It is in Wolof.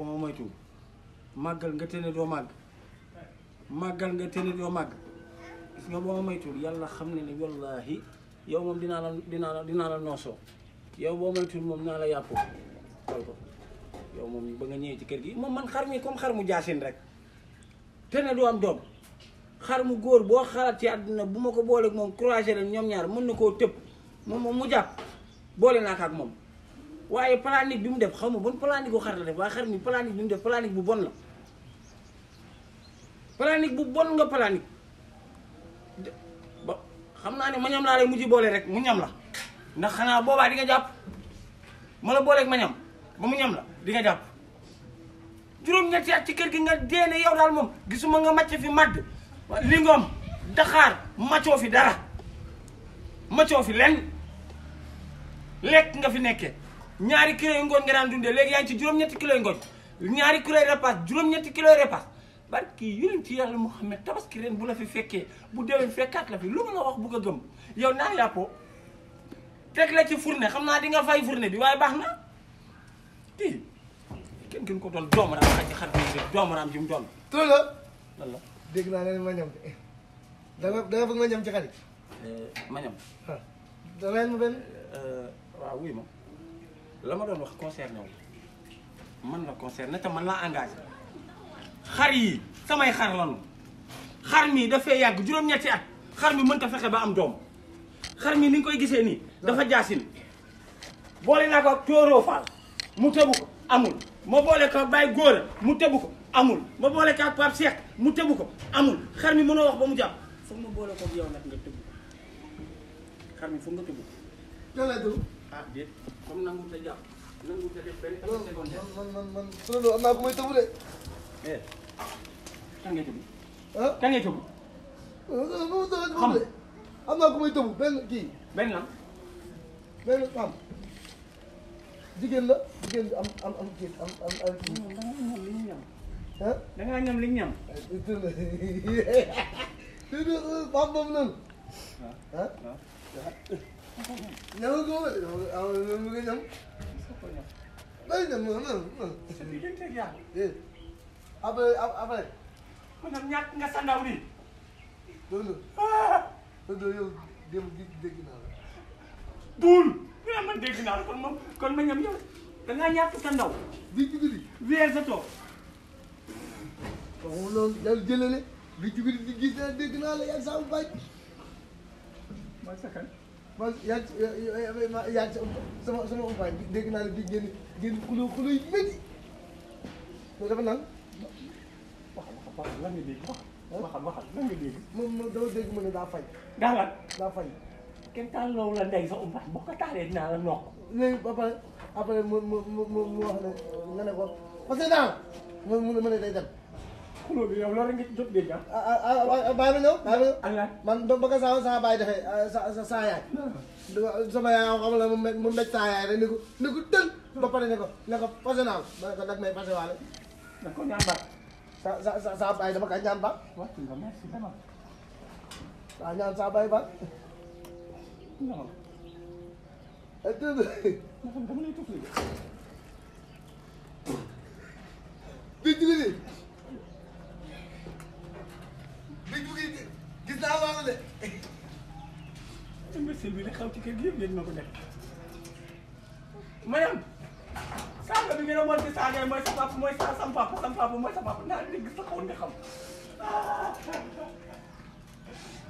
ba ma moytu màggal nga tene doo màgg màggal nga tene doo màgg gis nga boo ma moytuwul yàlla xam ne ne wallaahi yow moom dinaa la dinaa la dinaa la noosoo yow boo moytuwul moom naa la yàppoo xool ko yow moom ba nga ñëwee ci kër gi moom man xar mi comme xar mu jaasin rek te ne du am doom xar mu góor boo xalaat ci àdduna bu ma ko booleeg moom croiser leen ñoom ñaar mën na koo tëb moom moom mu jàpp boole naa ko ak moom waaye planique bi mu def xaw ma bon planique bu xar la def waaye xar mi planique bi mu def planique bu bon la planique bu bon nga planique de- ba xam naa ne ma ñam laa lay mujj boole rek mu ñam la ndax xanaa boobaa di nga jàpp ma la booleeg ma ñam ba mu ñam la di nga jàpp juróom-ñetti at ci kër gi nga deene yow daal moom gisuma nga macc fi madd li ngoom daxaar maccoo fi dara maccoo fi lenn lekk nga fi nekkee ñaari kilo yu ngooñ nga daan dundee léegi yaa ngi ci juróom-ñetti kilo yu ngooñ ñaari kilo yu repas juróom-ñetti kilo yu repas barki yonent ci yàlla Muhammad tabaski ren bu la fi fekkee bu déwén fekkaat la fi lu ma la wax bu ko gëm yow naa yàppoo teg la ci fourne xam naa di nga fay fourne bi waaye baax na kii kenn gën ko doon doomaraam xaj ci xar bi doomaraam ji mu doon tur la lan la dégg naa nga ne ma ñam de da nga da nga bëgg ma ñam ci xarit ma ñam ah da leen ma benn waaw wuy ma la ma doon wax concerné wu man la concerné te man laa engagé xar yi samay xar lanu xar mi dafay yàgg juróom-ñetti at xar mi mënta fexe ba am doom xar mi ni nga koy gisee nii dafa jaasin boole naa ko ak tóoroo faal mu tëbu ko amul ma boole ko ak Baye Góora mu tëbu ko amul ma boole ko ak Pape Cheikh mu tëbu ko amul xar mi mënoo wax ba mu jàpp foog ma boole ko ak yow nag nga tëbu xar mi foog nga tëbu yow lay tur ah déet comme nangu ta jàpp nangu ta def benn man seconde man man man tur am naa ko may tëbu de eh kan ngay tëbu ah kan ngay tëbu xam am naa ko may tëbu benn kii benn lan benn am jigéen la jigéen bi am am am kii am am am kii da ngaa ñam li ñu ñam ah da ngaa ñam li ñu ñam tur la tur la Pape boobu noonu ah ñamal ko ma de ah mu ngi ñam day ñam non non non sa diggante ak yàlla eh après après ko nag ñàkk nga sa ndaw li loolu loolu yow démb gi dégg naa la duul ñu ne man dégg naa la kon moom kon ma ñam yow da ngaa ñàkk sa ndaw bii ci guddi weer sa toog waaw loolu yàlla jëlale bii ci guddi di gis naa dégg naa la yaa ngi sama baaj mooy sa kan man yaa ngi yaa ngi sama sama umpaañ dégg naa la bii génn génn xuloo xuloo yi métti loolu dafa naan waxal waxal waxal lan nga dégg waxal waxal waxal lan nga dégg moom moom dama dégg mu ne daa fay daa lan daa fay kenn taal loolu la ndey sa umpaat boo ko taalee dinaa la nokk léegi ba pare après mu mu mu mu mu wax ne nga ne ko parce que daal mu mu mu ne day dem xuloo bi yow loolu rek nga ci jot dégg ah ah ah ah bàyyi ma ñëw bàyyi ma ñëw Allah man ba ba ko saa saa baay defee sa sa saa yaay sama yaay xam la mu me mu mbéj saa yaay rek ni ko ni ko tël ba pare ne ko ne ko fase naa la ma ne ko nag may fase waale da ko ñaan baat sa sa sa saa baay dama ka ñaan ba wàcc nga merci dama waaw ñaan saa baay ba non ay tëdd non dama lay tufli bi jugi ni bi jugi gis naa loolu de imbécile bi li xaw ci kër gi yëpp yéen ma ko def mayam saaga bi ngeen a monté saaga yi mooy sa papa mooy sa sam papa sam papa mooy sa papa naa dégg sa xawoon nga xam